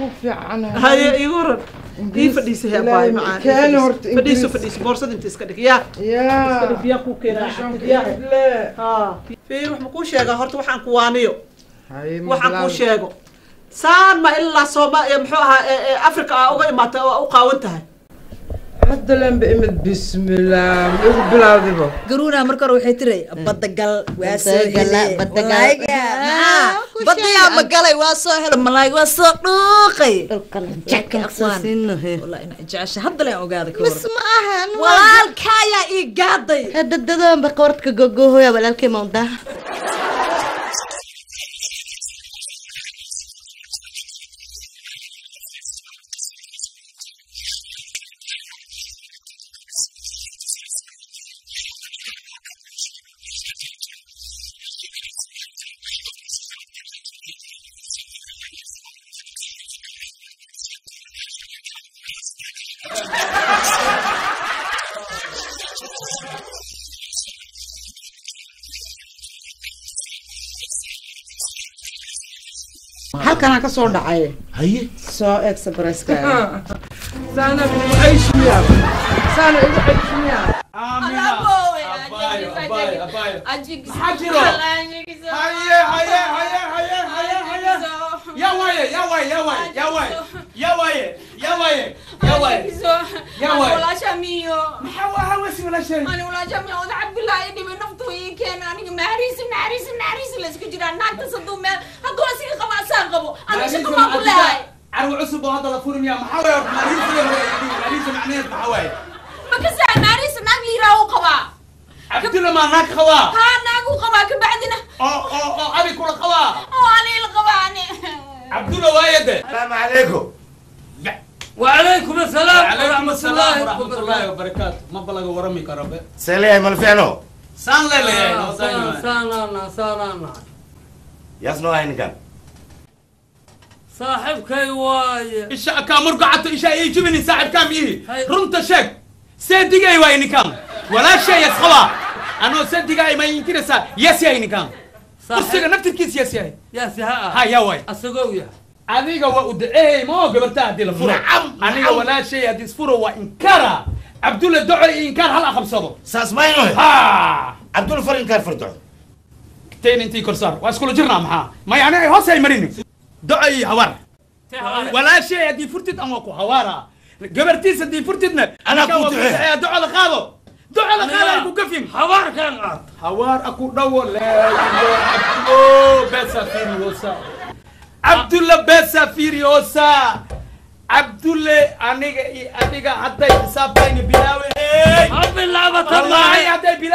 fiicanahay haye igu waran ii Ingiriis fadhiisa hee ilaahay baay macaan keeni horta fadhiiso Ingiriis. fadhiiso boorsada inta iska dhig yaa yaa biyaa ku Meeshaan keenaa ku le. fiir wax ma kuu sheegaa horta waxaan ku waaniyo Haye, waxaan kuu bilaab. sheego saan ma ilaa sooma ee muxuu ahaa ee- ee africa aa uga imaatay oo u qaawan tahay hadda lemba imid bismillaah ma igu bilaawdibo garuuna marka hore waxay tiray badagal waa soo Badagala, hele badagal. Malaayiga, Ah, maxaa? ku badayaa sheeg. ma galay waa soo hele malaayig waa soo dhuuqay dhulkan Aqwaan. jackansasiinahe wallahi ina jecesha hadda leen ogaada ka mis hor ma ahan walaalkaayaa ii gaaday dadadadoonba qoortka gogohoya walaalkay mawdaa halkanaa ka soo dhacay haye soo expresska saana igu ceyshmiya saana igu ceyshmiya maxaa jiro haye haye haye haye haye haye yaa waaye yaa waaye yaa waaye yaa waaye yaa waaye yaa waaye yaa waaye yaa waaye maxaa waa hawasi walaashay carwo cusub oo hadda la furmiya maxaa waaye mariisa mariisa macneed maxaa waaye cabdilla maa naag qabaa oo oo oo abi kula qabaa cabdulla waaye de السلام عليكم وعليكم السلام calaykum ورحمة asalaam الله waraxmatullaahi وبركاته wabarakaatu ma balaga warami karo be سلام مالفعلو saan leeleyahay آه، سانا سانا سانا يصنع هاي كان صاحبكي واي isha kaa murgacato isha ii jibini saaxibkaa miihi Hay. runta sheeg seedigay waa ininkaan walaashay yas qabaa anoo seedigaa ma inkiraysaa yes yahay ininkaan kursiga naftirkiis yes yahay يا سهاء ha yaa waay أسقويا adiga waa u daceey ma oo gabarta haddii la furo Nacam, aniga nacam. walaashay haddii isfuro waa inkara cabdulla doco iyo inkaar hal aqabsado ساس ما ينوي ha عبد الفرن كان فردو teen intii korsaar waa iskula jirnaa maxaa ma yani ay hoos ay marini doco iyo hawaar walaashay haddii furtid an waa ku hawaara gabartiis haddii furtidna Anaa ninkaan ku waa ducee. duceeya, docada qaado docada qaado ay ku gafin حوار كان قاط hawaar aku dhawo leeyo cabdo besa firiosa cabdulla besa firiosa cabdulle aniga iyo adiga hadday xisaabtayni bilaawe أبي اللعبة wallahi تبعي hadday